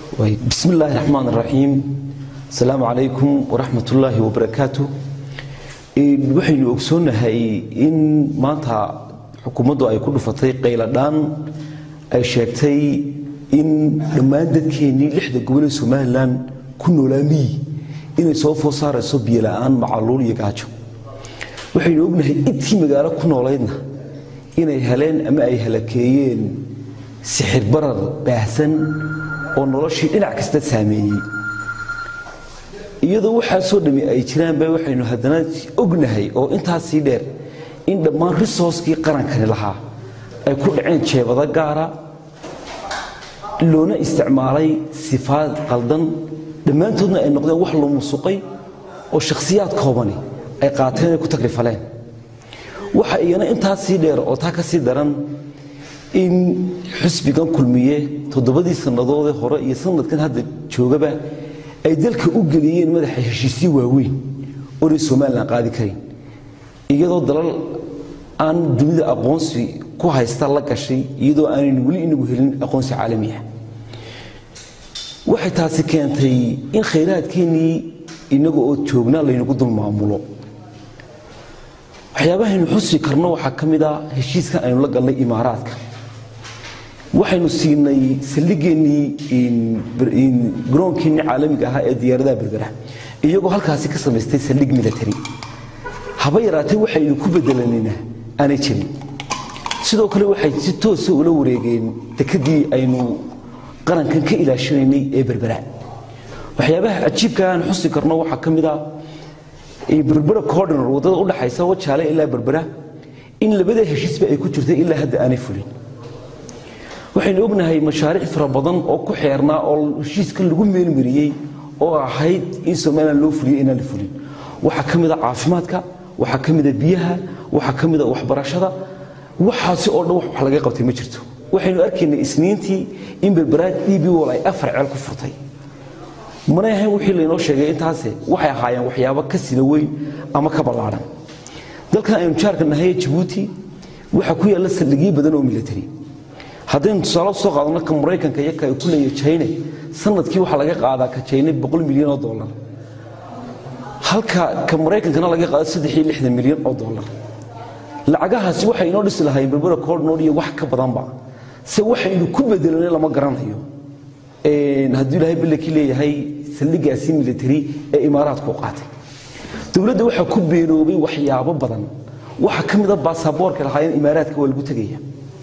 bismi illaahi raxmaan raxiim asalaamu calaykum waraxmat ullaahi wabarakaatu waxaynu ogsoonnahay in maanta xukuumaddu ay ku dhufatay qayladhaan ay sheegtay in dhammaan dadkeennii lixda gobol ee somalilan ku noolaa miyi inay soo food saarayso biyola'aan macaluul iyo gaajo waxaynu ognahay intii magaalo ku noolaydna inay heleen ama ay halakeeyeen sixir barar baahsan oo noloshii dhinac kasta saameeyey iyadoo waxaasoo dhammi ay jiraanba waxaynu haddana ognahay oo intaasii dheer in dhammaan risooskii qarankani lahaa ay ku dhaceen jeebado gaara loona isticmaalay sifaad qaldan dhammaantoodna ay noqdeen wax la musuqay oo shakhsiyaad koobani ay qaateen ay ku tagrifaleen waxa iyana intaasii dheer oo taa ka sii daran in xusbigan kulmiye toddobadii sannadoodee hore iyo sanadkan hadda joogaba ay dalka u geliyeen madaxa heshiisyo waaweyn oonay somalilan qaadi karin iyadoo dalal aan dunida aqoonsi ku haysta la gashay iyadoo aanaynu weli inagu helin aqoonsi caalami ah waxay taasi keentay in khayraadkeennii innaga oo joognaa laynagu dul maamulo waxyaabahaynu xusi karno waxaa ka mid a heshiiskan aynu la galnay imaaraadka waxaynu siinay saldhigeennii garoonkeenni caalamiga ahaa ee diyaaradaha berbera iyagoo halkaasi ka samaystay saldhig military haba yaraatee waxaynu ku bedelanina aanay jirin sidoo kale waxay si toosa ula wareegeen dekadii aynu qarankan ka ilaashanaynay ee berbera waxyaabaha cajiibka aan xusi karno waxaa ka mid a berbera cordinor waddada udhaxaysa wajaale ilaa berbera in labada heshiisba ay ku jirtay ilaa hadda aanay fulin waxaynu ognahay mashaariic fara badan oo ku xeernaa oo heshiiskan lagu meelmariyey oo ahayd in somalilan loo fuliyo inaan la fulin waxaa ka mida caafimaadka waxaa ka mida biyaha waxaa ka mida waxbarashada waxaasi oo dhan wax laga qabtay ma jirto waxaynu arkaynay isniintii in berberaad db wol ay afar ceel ku furtay manay ahayn wixii laynoo sheegay intaase waxay ahaayeen waxyaabo ka sida weyn ama ka ballaadhan dalkan aynu jaarka nahay jabuuti waxaa ku yaalla saldhigyo badan oo military haddaynu tusaale soo qaadano ka maraykanka iyo ka ay ku leeya jayne sanadkii waxaa laga qaadaa ka jayne boqol milyan oo dollar halka ka maraykankana laga qaado saddex iyo lixdan milyan oo dollar lacagahaasi waxay inoo dhisi lahayn berbera cordnor iyo wax ka badanba se waxaynu ku bedelanay lama garanayo hadduu ilaahay ballakii leeyahay saldhigaasi military ee imaaraadku qaatay dowladda waxaa ku beenoobay waxyaabo badan waxaa ka mida baasaboorka lahaayeen imaaraadka waa lagu tegaya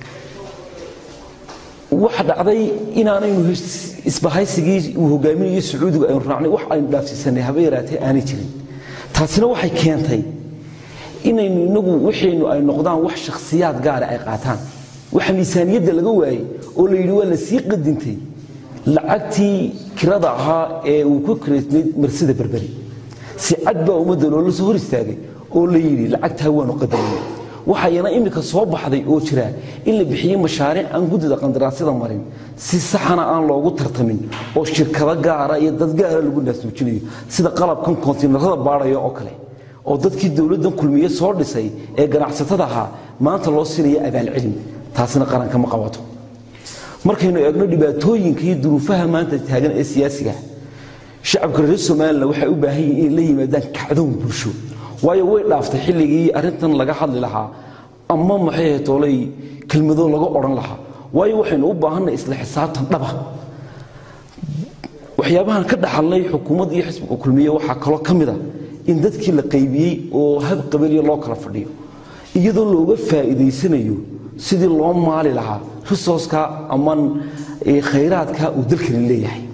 waxa dhacday inaanaynu isbahaysigii uu hogaaminayo sacuudigu aynu raacnay wax aynu dhaafsiisanay haba yaraatee aanay jirin taasina waxay keentay inaynu inagu wixaynu ay noqdaan wax shakhsiyaad gaara ay qaataan waxa miisaaniyadda laga waayey oo la yidhi waa la sii qadintay lacagtii kirada ahaa ee uu ku kiraysnayd marsida berberi si cad baa ummadda loola soo hor istaagay oo la yidhi lacagtaa waanu qadarinay waxayana iminka soo baxday oo jira in la bixiyey mashaariic aan guddida qandaraasyada marin si saxana aan loogu tartamin oo shirkado gaara iyo dad gaara lagu naasuujinayo sida qalabkan kontiinarada baadhaya oo kale oo dadkii dowladdan kulmiye soo dhisay ee ganacsatada ahaa maanta loo siinaya abaalcelin taasina qaranka ma qabato markaynu eegno dhibaatooyinka iyo duruufaha maanta taagan ee siyaasiga shacabka reer somalilan waxay u baahan yihin inay la yimaadaan kacdoon bulsho waayo way dhaaftay xilligii arrintan laga hadli lahaa ama maxay toolay kelmado laga odhan lahaa waayo waxaynu u baahanay isla xisaabtan dhaba waxyaabahan ka dhaxalnay xukuumad iyo xisbiga kulmiye waxaa kaloo ka mid a in dadkii la qaybiyey oo hab qabaliya loo kala fadhiyo iyadoo looga faa'iidaysanayo sidii loo maali lahaa risooska ama khayraadka uu dalkani leeyahay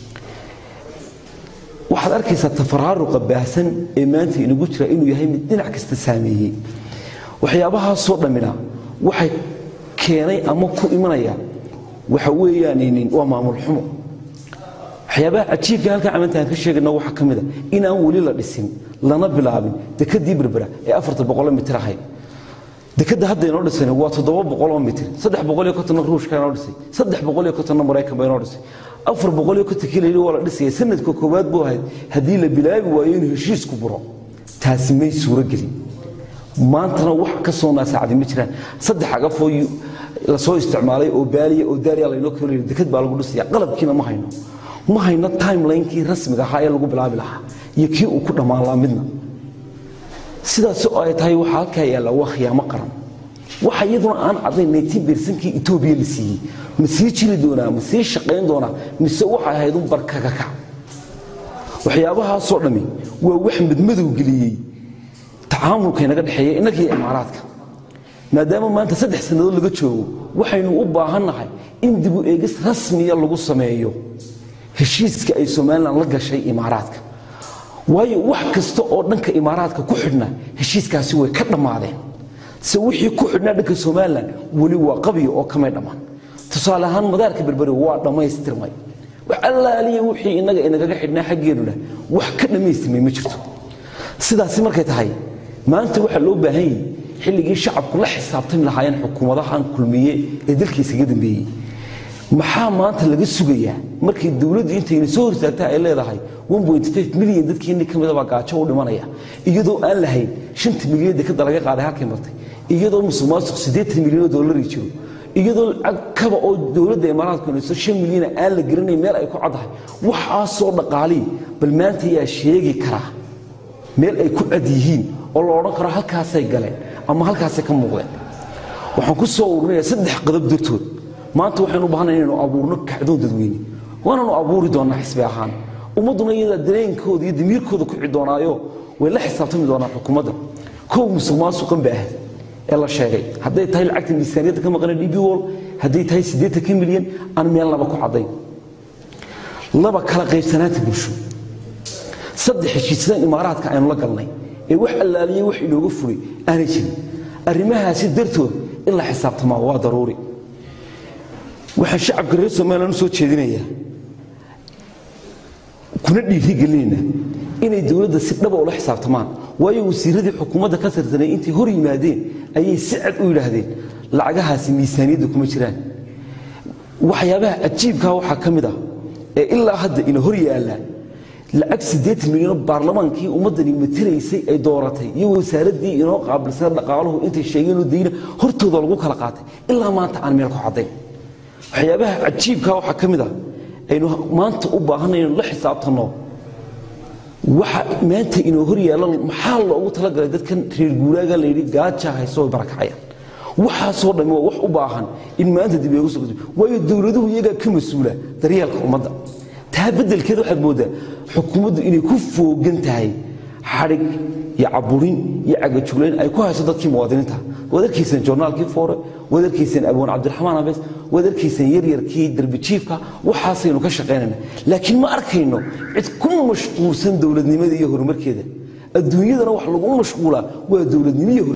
waxaad arkaysaa tafaraaruqa baahsan ee maanta inagu jira inuu yahay mid dhinac kasta saameeyey waxyaabahaasoo dhammina waxay keenay ama ku imanaya waxa weeyaan waa maamul xumo waxyaabaha cajiibka halkan camantaan ka sheegayna waxaa ka mid a inaan weli la dhisin lana bilaabin dekadii berbera ee afarta boqolo mitir ahayd dekadda hadda inoo dhisayna waa toddoba boqoloo mitir saddex boqol iyo kontonna ruushka inoo dhisay saddex boqol iyo kontonna maraykan ba inoo dhisay afar boqol iyo konton kiila waa la dhisaya sanadka koowaad buu ahayd haddii la bilaabi waayo inuu heshiisku buro taasi may suuro gelin maantana wax ka soo naasaacday ma jiraan saddex agafoo lasoo isticmaalay oo baaliya oo daariya laynoo keenayo dekad baa lagu dhisaya qalabkiina ma hayno ma hayno timelinekii rasmiga ahaa ee lagu bilaabi lahaa iyo kii uu ku dhammaan lahaa midna sidaas oo ay tahay waxaa halkaa yaalla waa khiyaamo qaran waxa iyaduna aan caddayn naytiin beersankii etoobiya la siiyey ma sii jiri doonaa ma sii shaqayn doonaa mise waxay ahayd un barkakakac waxyaabahaasoo dhammi waa wax madmadow geliyey tacaamulka inaga dhexeeya innagii imaaraadka maadaama maanta saddex sannadood laga joogo waxaynu u baahannahay in dibu eegis rasmiya lagu sameeyo heshiiska ay somalilan la gashay imaaraadka waayo wax kasta oo dhanka imaaraadka ku xidhna heshiiskaasi way ka dhammaadeen se wixii ku xidhnaa dhanka somalilan weli waa qabiyo oo kamay dhammaan tusaale ahaan madaarka berberi waa dhammaystirmay wax allaaliya wixii innaga inagaga xidhnaa xaggeenuna wax ka dhammaystirmay ma jirto sidaasi markay tahay maanta waxaa loo baahan yahi xilligii shacabku la xisaabtami lahaayeen xukuumadahan kulmiye ee dalkiisaga dambeeyey maxaa maanta laga sugayaa markay dowladdu intayna soo hortaagtaa ay leedahay milyan dadkeenni ka midabaa gaajo u dhimanaya iyadoo aan lahayn shanta milyan dekada laga qaaday halkay martay iyadoo musuq maasuq siddeetan milyan oo dollari jiro iyadoo lacag kaba oo dowladda imaaraadku inayso shan milyana aan la garanayn meel ay ku caddahay waxaasoo dhaqaalii bal maanta yaa sheegi karaa meel ay ku cad yihiin oo la odhan karo halkaasay galeen ama halkaasay ka muuqdeen waxaan ku soo ururinayaa saddex qadab dartood maanta waxaynu u baahanayn inaynu abuurno kacdoon dadweyne waananu abuuri doonnaa xisbi ahaan ummadduna iyadaa dareenkooda iyo damiirkooda ku cidoonaayo way la xisaabtami doonaan xukuumadda kow musuq maasuqan ba ahd ee la sheegay hadday tahay lacagta miisaaniyadda ka maqana db wol hadday tahay siddeetanka milyan aan meelnaba ku caddayn laba kala qaybsanaanta bulsho saddex heshiisyadan imaaraadka aynu la galnay ee wax allaaliyey wax inooga fugay aanay jirin arrimahaasi dartood in la xisaabtamaa waa daruuri waxaan shacabka reer somalilan u soo jeedinayaa kuna dhiirigelinayna inay dowladda si dhaba ula xisaabtamaan waayo wasiiradii xukuumadda ka tirsanay intay hor yimaadeen ayay si cad u yidhaahdeen lacagahaasi miisaaniyadda kuma jiraan waxyaabaha cajiibkaa waxaa ka mid ah ee ilaa hadda ina hor yaallaa lacag siddeetan milyanoo baarlamaankii ummaddani matelaysay ay dooratay iyo wasaaraddii inoo qaabilsan dhaqaaluhu intay sheegeenoo dayna hortooda lagu kala qaatay ilaa maanta aan meel ku caddayn waxyaabaha cajiibkaa waxaa ka mid ah aynu maanta u baahanay inaynu la xisaabtanno waxa maanta inoo hor yaalla maxaa loogu talagalay dadkan reer guuraaga layidhi gaaja hayso way barakacayaan waxaasoo dhammi waa wax u baahan in maanta dib eegu soo waayo dowladuhu iyagaa ka mas-uula daryeelka ummadda taa beddelkeed waxaad mooddaa xukuumaddu inay ku foogan tahay xadhig iyo caburin iyo cagajuglayn ay ku hayso dadkii muwaadiniinta waad arkayseen joornaalkii foore waad arkayseen abwaan cabdiraxmaan abees waad arkayseen yaryarkii darbijiifka waxaasaynu ka shaqaynayna laakiin ma arkayno cid ku mashquulsan dowladnimada iyo horumarkeeda adduunyadana wax lagu mashquulaa waa dowladnimo iyo